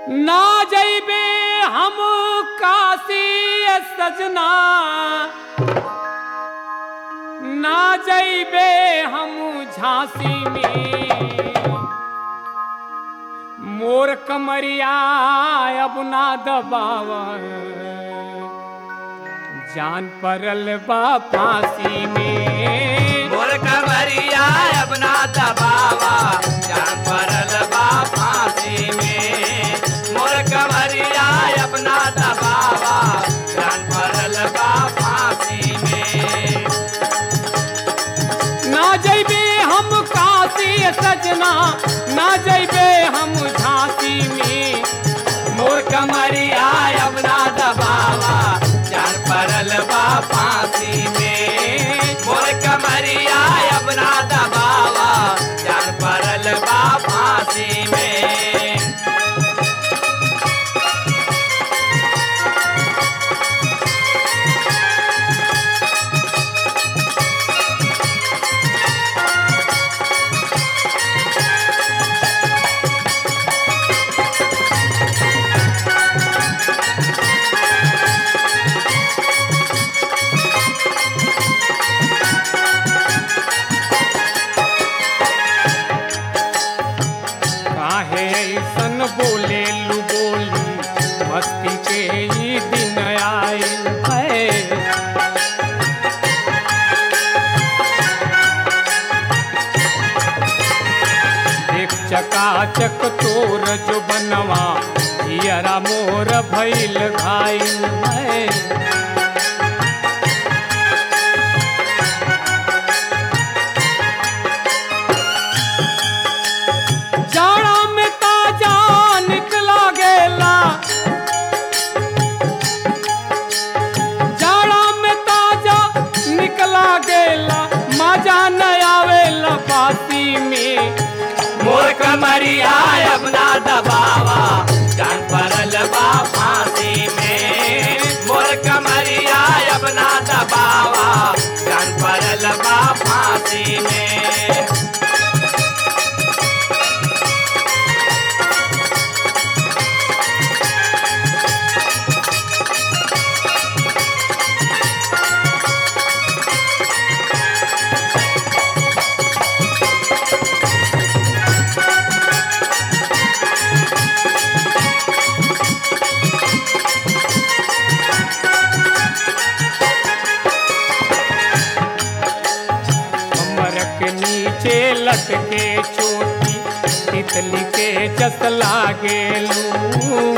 ना जइबे हम काशी सजना ना जइबे हम झांसी में मोर कमरिया अब ना दबाव जान परल बा फांसी में मोर कमरिया अपना दबावा जान परल बा फांसी में मोर कमरिया अपना दबावा जान परल बा फांसी में ना जइबे हम काशी सजना ना जइबे हम झांसी में मोर कमरिया अपना दबावा जान परल बा फांसी में मोर कमरिया अपना दबावा जान परल बा फांसी में काहे ऐसन बोले लू बोली मस्ती के ई दिन आयल है एक चकाचक तोर जो बनवा जियरा मोर भइल घायल है जाड़ा में ताजा निकला गेला जाड़ा में ताजा निकला गेला मजा न आवेला बाती में मोर कमरिया अपना दबावा जान परल बा फांसी में मोर कमरिया अपना दबावा जान परल बा फांसी में कमर के नीचे लटके चोटी तितली के जस लागेलू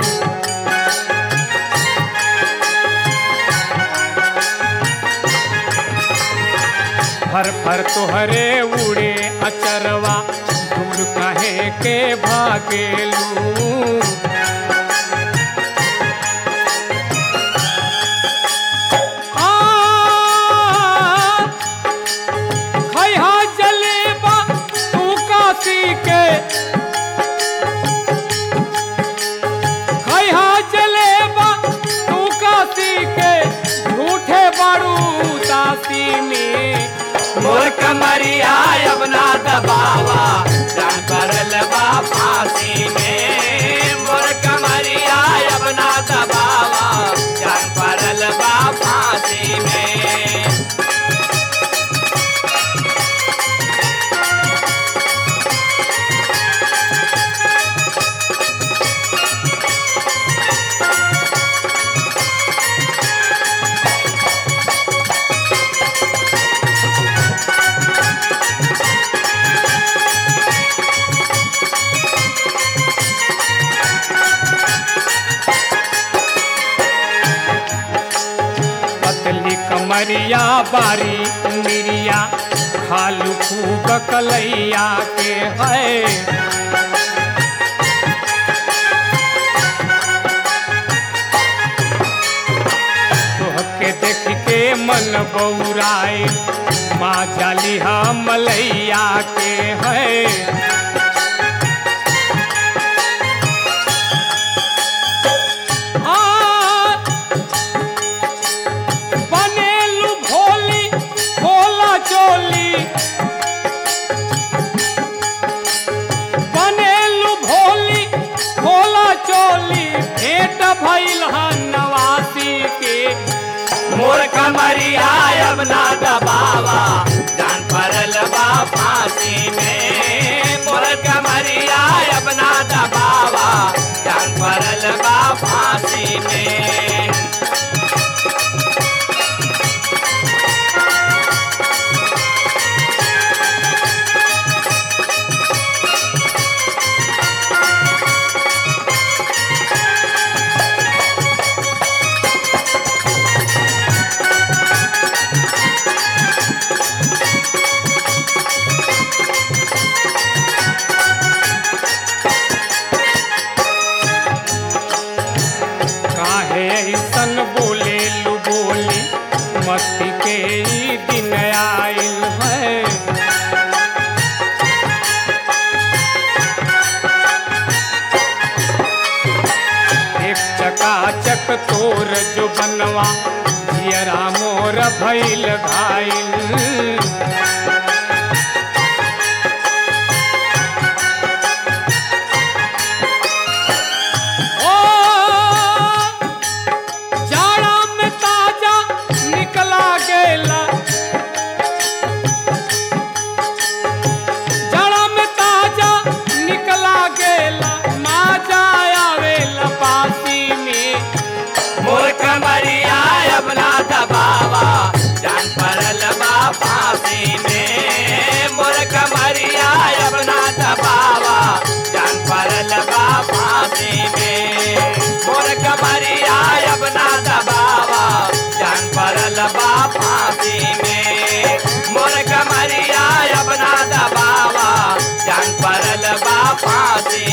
फर फर तोहरे उड़े अचरवा दूर कहे के भागेलू आ खैहा जलेबा तू काशी के खैहा जलेबा तू काशी के झूठे बड़ू दासी में मोर कमरिया अपना दबावा जान परल बा फांसी में मोर कमरिया अपना दबावा जान परल बा फांसी में पतली कमरिया बारी उमिरिया खालू खूब कलैया के है तोहके देख के मन बौराए माँ जाली हम मलैया के है आ बनेलू भोली भोला चोली बनेलू भोली भोला चोली भइल ह नवासी के मोर कमरिया अब ना दबावा जान परल बा फांसी में मोर कमरिया अब ना दबावा जान परल बा फांसी में काहे ऐसन बोले लू बोली मस्ती के ई दिन आइल है एक चकाचक तोर जो बनवा जियरा मोर भइल घाइल ओ जाड़ा में ताजा निकला गेला जाड़ा में ताजा निकला गेला माजा आवेला पासी में मोर कमरिया अब ना दबावा जान परल बा फांसी में मोर कमरिया अब ना दबावा जान परल बा फांसी में मोर कमरिया अब ना दबावा जान परल बा फांसी में मोर कमरिया अब ना दबावा जान परल बा फांसी